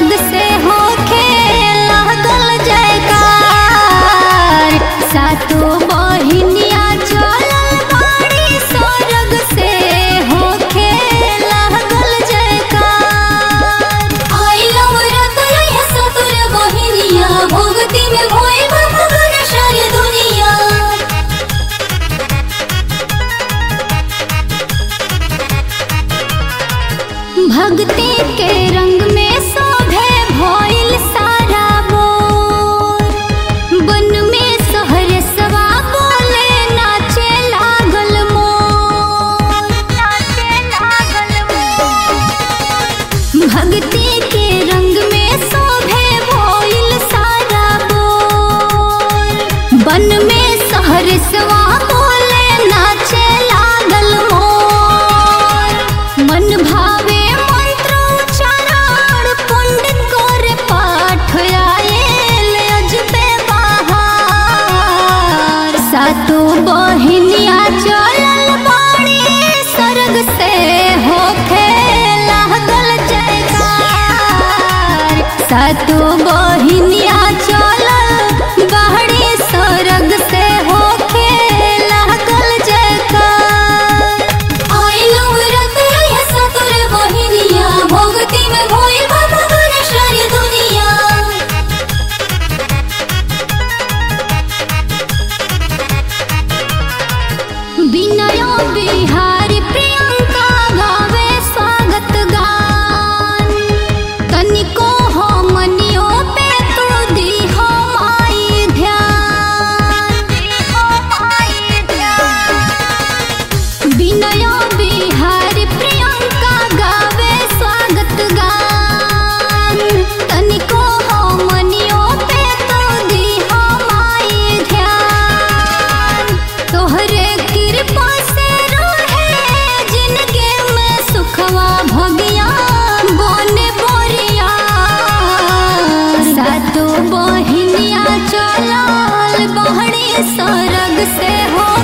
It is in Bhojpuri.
सरग से होखे लागल जयकार सातो बहिनिया चलल बाड़ी सरग से होखे लागल जयकार आइला व्रत रहे सतुर बहिनिया भक्ति में भोई भगवान सारी दुनिया भक्ति के रंग में शोभे भइल सारा मोर बन में सहर सवा बोले नाचे लागल मोर नाचे लागल मोर भक्ति के रंग में शोभे भइल सारा मोर बन में सहर सवा बोले नाचे लागल मोर मन भावे मंत्र उच्चारण पंडित करे पाठ आएल अजबे बहार सातो बहिनिया चलल बाड़ी सरग से होखे लागल जयकार सातो बहिनिया चलल बाड़ी सरग से होखे लागल जयकार आइला व्रत रहे सतुर बहिनिया भक्ति में भोई भगवान सारी दुनिया विनय बिहारी प्रियंका गावे स्वागत गान तनिको हो मनियो पे तू दी हो माई ध्यान विनय बिहारी प्रियंका गावे स्वागत गान तनिको हो मनियो पे तू दी हो माई ध्यान तोहरे कृपा से रहे जिंदगी में सुखवा भगिया बने बोरिया सातो बहिनिया चलल बहड़ी सरग से हो